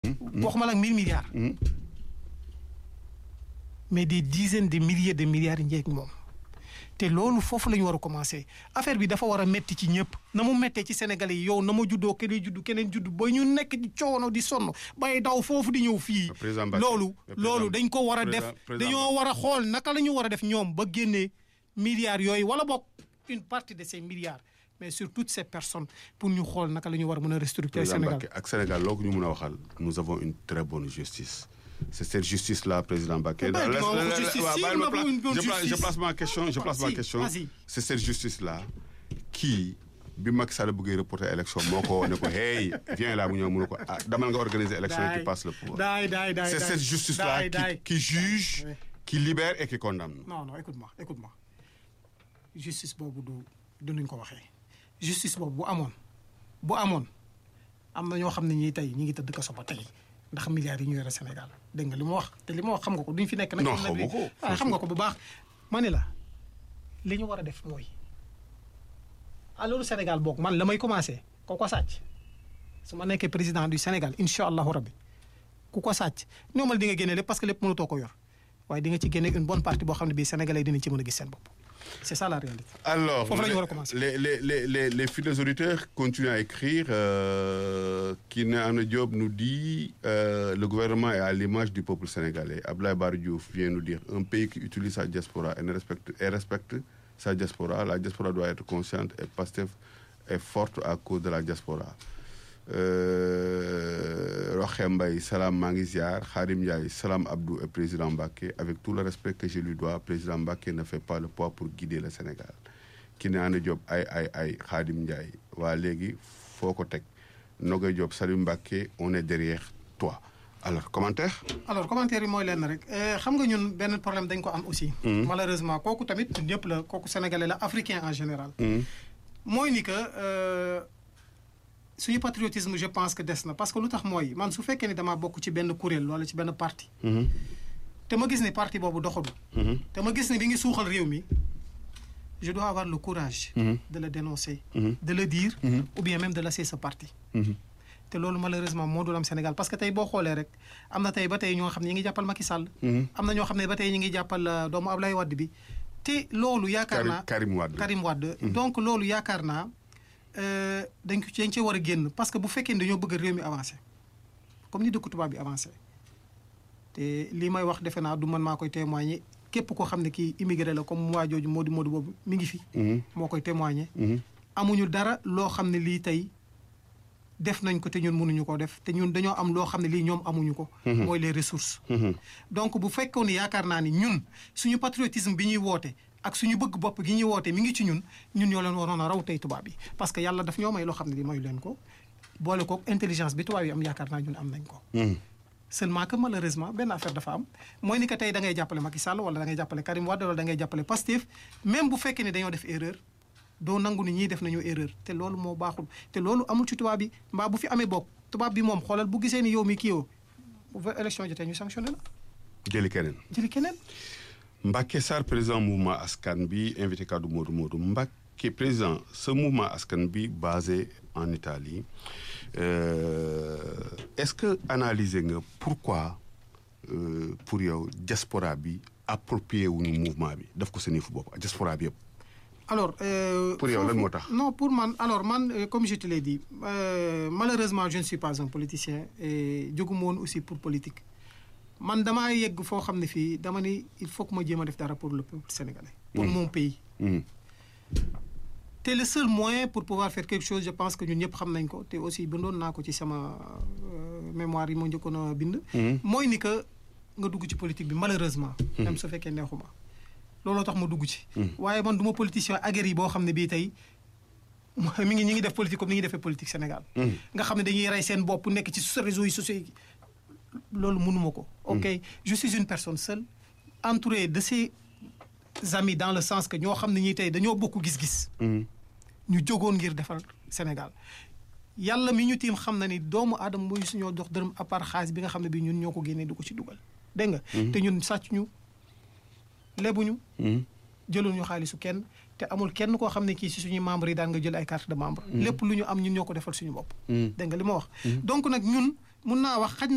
waxuma la ak mille milliards. mais des dizaines de milliers de milliards yi njëkk moom. te loolu foofu la ñu war a commencé affaire bi dafa war a metti ci ñëpp na mu mettee ci Sénégalais yi yow na ma juddoo keneen juddu keneen juddu ba ñu nekk di coono di sonn bay daw foofu di ñëw fii. président Mbacké loolu président- loolu dañ ko war a def président- dañoo war a xool naka la ñu war a def ñoom ba génnee milliards yooyu wala boog une partie de ces milliards mais sur toutes ces personnes pour ñu xool naka la ñu war a mën a restructurer président Sénégal. Mbacké ak Sénégal loo ko ñu mun a waxal nous avons une très bonne justice c'est cette justice là président Mbacké. Mais Laisse- dis-moi, laisse- votre justice, waaw, si, bàyyi ma nous avons pla- une bonne je place- je justice. place ma question je place ma Vas-y, question vas-y. c'est cette justice là kii bi Macky Sall bëggee reporter élection moo ko ne ko hey viens là mu ñëw mu ne ko ah damal nga organiser élection et tu passes le pouvoir. daay daay daay c'est daay. cette justice là Daay, daay. qui qui juge Ouais. qui libère et qui condamne. non non écoute-moi écoute-moi justice boobu du du nuñ ko waxee justice boobu bu amoon bu amoon am na ñoo xam ne ñii tey ñi ngi tëdd kaso ba tey ndax milliards yi ñu yore Sénégal dégg nga li ma wax te li ma wax xam nga ko duñ fi nekk nag. Non, am na bi- xaw ma ko. ah, xam nga ko bu baax. ma ne la li ñu war a def mooy alors Sénégal boog man la may commencé ko ko sàcc su ma nekkee président du Sénégal incha allahu rabbi ku ko sàcc ñoomal di nga génne lépp parce que lépp mënutoo ko yor waaye di nga ci génne une bonne partie boo xam ne bii sénégalais dinañ ci mën a gis seen bopp c'est ça la réalité. Alors, Faut vraiment les, qu'on recommence. les, les, les, les, les fidèles auditeurs continuent à écrire. Euh, Kiné Diop nous dit euh, le gouvernement est à l'image du peuple sénégalais. Abdoulaye Bara Diouf vient nous dire un pays qui utilise sa diaspora et, ne respecte, et respecte sa diaspora, la diaspora doit être consciente et Pastef est forte à cause de la diaspora. Euh, Roche Mbaye, Salam Mangiziar, Harim Ndiaye, Salam Abdou et Président Mbaké, avec tout le respect que je lui dois, Président Mbaké ne fait pas le poids pour guider le Sénégal. Kiné Diop, ay ay ay Khadim Ndiaye, waa léegi foo ko teg Nogoy Diop, Salim Mbaké, on est derrière toi. Alors, commentaire alors commentaire yi mooy lenn rek euh, xam nga ñun benn problème dañ ko am aussi. malheureusement kooku tamit ñëpp la kooku sénégalais la africain en général. mooy ni que euh, suñu patriotisme je pense que des na parce que lu tax mooy man su fekkee ni damaa bokk ci benn kuréel wala ci benn parti. te ma gis ni parti boobu doxalu. te ma gis ni bi ngi suuxal réew mi je dois avoir le courage. de le dénoncer. de le dire. ou bien même de laisser ce parti. te loolu malheureusement moo dul am Sénégal parce que tey boo xoolee rek am na tey ba tey ñoo xam ne ñi ngi jàppal Macky Sall. am na ñoo xam ne ba tey ñi ngi jàppal euh, doomu Ablaye Wade bi te loolu yaakaar Karim naa Karim Wade. Karim Wade donc loolu yaakaar naa euh, dañ ko ci dañ cee war a génn parce que bu fekkee ne dañoo bëgg réew mi avancé comme ni dëkku tubaab bi avancé te lii may wax defe naa du man maa koy témoigner képp koo xam ne kii immigré la comme waa jooju Modou Modou boobu mi ngi fi. moo koy témoigner. amuñu dara loo xam ne lii tey def nañ ko te ñun mënuñu koo def te ñun dañoo am loo xam ne lii ñoom amuñu ko. mooy les ressources. donc bu fekkoon ne yaakaar naa ni ñun suñu patriotisme bi ñuy woote ak suñu bëgg bopp gi ñuy woote mi ngi ci ñun ñun ñoo leen waroon a raw tey tubaab yi parce que yàlla daf ñoo may loo xam ne li mayu leen ko boole ko intelligence bi tubaab yi am yaakaar naa ñun am nañ ko. seulement que malheureusement benn affaire dafa am mooy ni que tey da ngay jàppale Macky Sall wala da ngay jàppale Karim Wade wala da ngay jàppale Pastef même bu fekkee ne dañoo def erreur doo nangu ni ñii def nañu erreur te loolu moo baaxul te loolu amul ci tubaab bi mbaa bu fi amee bokk tubaab bi moom xoolal bu gisee ni yow mi kii yoo bu fa élection jotee ñu sanctionné la jëli keneen. jëli keneen. Mbacké Sarr président mouvement askan bi invité kaddu Modou Modou Mbacké président ce mouvement askan bi basé en Italie euh, est-ce que analyser nga pourquoi euh, pour yow diaspora bi approprié wuñu mouvement bi daf ko seen yëfu bopp diaspora bi yëpp. alors. euh, Pour yow lan foofu- moo tax non pour man alors man euh, comme je te l'ai dit euh, malheureusement je ne suis pas un politicien et jóguma woon aussi pour politique man damaa yegg foo xam ne fii dama ni il faut que ma jéem a def dara pour le peuple sénégalais. pour Mhm. mon pays. Mhm. te le seul moyen pour pouvoir faire quelque chose je pense que ñun ñëpp xam nañ ko te aussi bindoon naa ko ci sama euh, mémoire yi ma njëkkoon a bind. Mhm. mooy ni que nga dugg ci politique bi malheureusement. même su fekkee neexuma looloo tax ma dugg ci. waaye man du ma politicien aguerri boo xam ne bii tey mi ngi ñi ngi def politique comme ni ñuy defee politique Sénégal. nga xam ne dañuy rey seen bopp nekk ci réseaux yi sociaux yi loolu mënuma ko. ok je suis une personne seule entourée de ses amis dans le sens que ñoo xam ne ñii tey dañoo bokk gis-gis. Mhm. ñu jógoon ngir defar Sénégal yàlla mi ñu tiim xam na ni doomu aadama mooy suñoo dox dërëm à part xaalis bi nga xam ne bii ñun ñoo ko génnee du ko ci dugal dégg nga. te ñun sàcc ñu lebuñu. Mhm. jëlul ñu xaalisu kenn te amul kenn koo xam ne kii si suñuy membres yi daan nga jël ay carte de membre. lépp lu ñu am ñun ñoo ko defal suñu bopp. Mhm. dégg nga li ma wax. donc nag ñun mun naa wax xaj